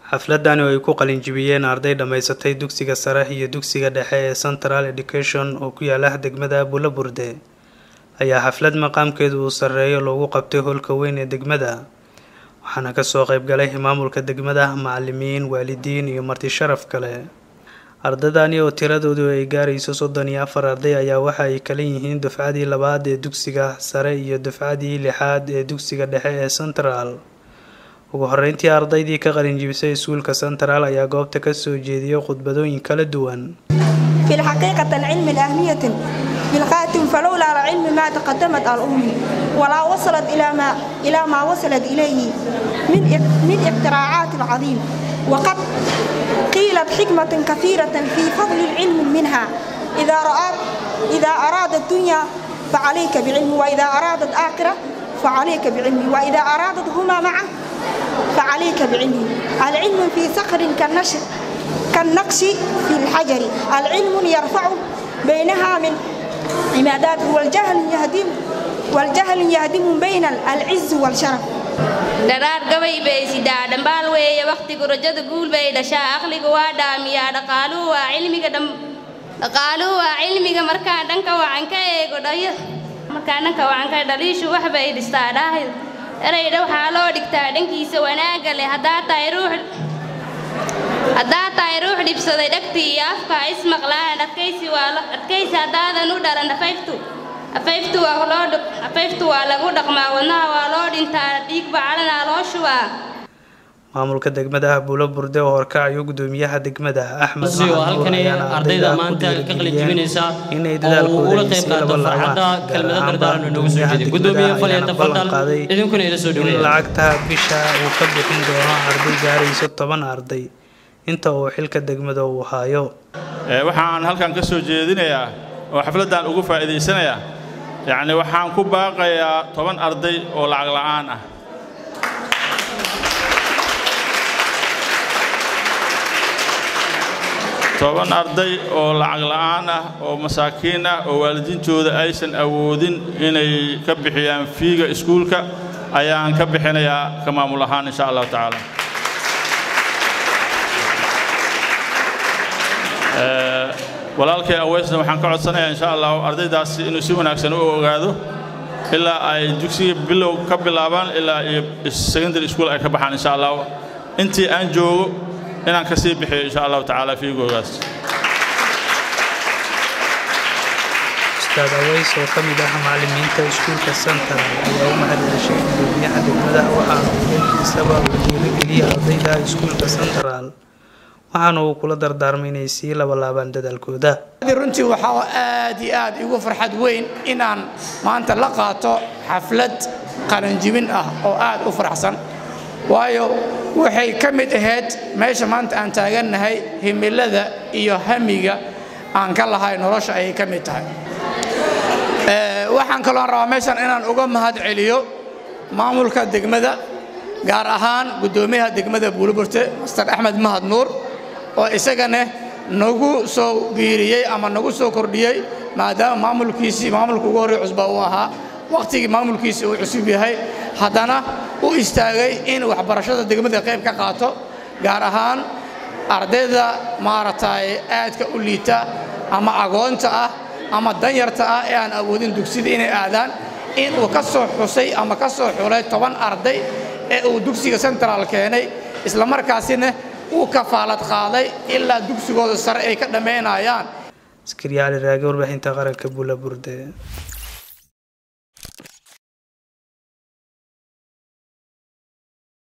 xafladani oo ay ku qalinjibiyeen arday dhammaysatay dugsiga sare iyo dugsiga dhexe ee central education oo ku yaala degmada bulaburde ayaa xaflad maqaamkeedu uu sarreeyo loogu qabtay howlka weyn ee degmada waxaana kasoo qeybgalay maamulka degmada macalimiin waalidiin iyo marti sharaf kale ardaydani oo tiradoodu ay gaarayso soddon iyo afar arday ayaa waxa ay kala yihiin dufcadii labaad ee dugsiga sare iyo dufcadii lixaad ee dugsiga dhexe ee central ugu horeyntii ardaydii ka qalinjibisay iskuulka central ayaa goobta kasoo jeediyay khudbadooyin kala duwan في الحقيقة العلم الأهمية بالخاتم فلولا العلم ما تقدمت الأم ولا وصلت إلى ما إلى ما وصلت إليه من من اختراعات العظيم وقد قيلت حكمة كثيرة في فضل العلم منها إذا رأت إذا أراد الدنيا فعليك بعلم وإذا أرادت آخرة فعليك بعلم وإذا أرادت هما معا فعليك بعلم العلم في صخر كالنشر كالنقش في الحجر العلم يرفع بينها من عمادات والجهل يهدم والجهل يهدم بين العز والشرف dharaar gabay bay sidaa dhambaal weeye wakhtigu rajada guul bay dhashaa aqliga waa dhaamiyaa dhaqaaluhu waa cilmiga dhaqaaluhu waa cilmiga markaa dhanka wacan ka eego dhayo markaa dhanka wacan ka dhaliishu wax bay dhistaa dhaahid eraydha waxaa loo dhigtaa dhankiisa wanaagga leh haddaa tahay ruux haddaa tahay ruux dhibsaday dhagtii iyo afka ismaqlaan adkaysi waa adkaysi haddaadan u dhalan afayftu afayftu waa loo afayftu waa lagu dhaqmaa wadnaha waa loo dhintaa dhiigba calanaa loo shubaa maamulka degmada buulo burde oo horkacayo gudoomiyaha degmada axmed si oo halkani ardayda maanta ka qalin jibinaysa inay oo ula qayb qaato farxadda kelmado dardaaran noogu soo jeeday gudoomiye faliya tafadal idinkuna ila soo in dhaweeya lacagta bisha uu ka bixin doono arday gaarayso toban arday inta uu xilka degmada uu hayo waxaan halkan ka soo jeedinayaa oo xafladdan ugu faa'iidaysanayaa yacni waxaan ku baaqayaa toban arday oo lacag la'aan ah toban arday oo lacag la'aan ah oo masaakiin ah oo waalidiintooda aysan awoodin inay ka bixiyaan fiiga iskuulka ayaan ka bixinayaa ka maamul ahaan insha allahu tacaala walaalkay aweysna waxaan ka codsanayaa insha allahu ardaydaasi inuu si wanaagsan u ogaado ilaa ay dugsiga bilow ka bilaabaan ilaa iyo secondary school ay ka baxaan insha allahu intii aan joogo inaan ka sii bixiyo insha allahu tacaala fiigoogaas ustaad aweys oo ka mid ah macalimiinta iskuulka central ayaa u mahadceshay gudoomiyaha degmada waxaana uu dhankiisaba uu dhiirigeliyay ardayda iskuulka central waxaana uu kula dardaarmay inay sii labalaabaan dadaalkooda runtii waxaa aad iyo aad igu farxad weyn inaan maanta la qaato xaflad qalanjibin ah oo aad u faraxsan waayo waxay ka mid ahayd meesha maanta aan taagannahay himilada iyo hamiga aan ka lahay nolosha ayay ka mid tahay waxaan kaloon rabaa meeshan inaan uga mahad celiyo maamulka degmada gaar ahaan guddoomiyaha degmada buuliburte master axmed mahad nuur oo isagana nagu soo biiriyey ama nagu soo kordhiyey maadaama maamulkiisii maamulka ugu horrey cusba uu ahaa wakhtigii maamulkiisii uu cusub yahay haddana u istaagay in waxbarashada degmada qayb ka qaato gaar ahaan ardayda maaragtay aadka u liita ama agoonta ah ama danyarta ah ee aan awoodin dugsida inay aadaan in uu ka soo xusay ama ka soo xulay toban arday ee uu dugsiga central keenay islamarkaasina uu kafaalad qaaday ilaa dugsigooda sare ay ka dhammaynayaan askariyaali raage warbaahinta qaranka buula burde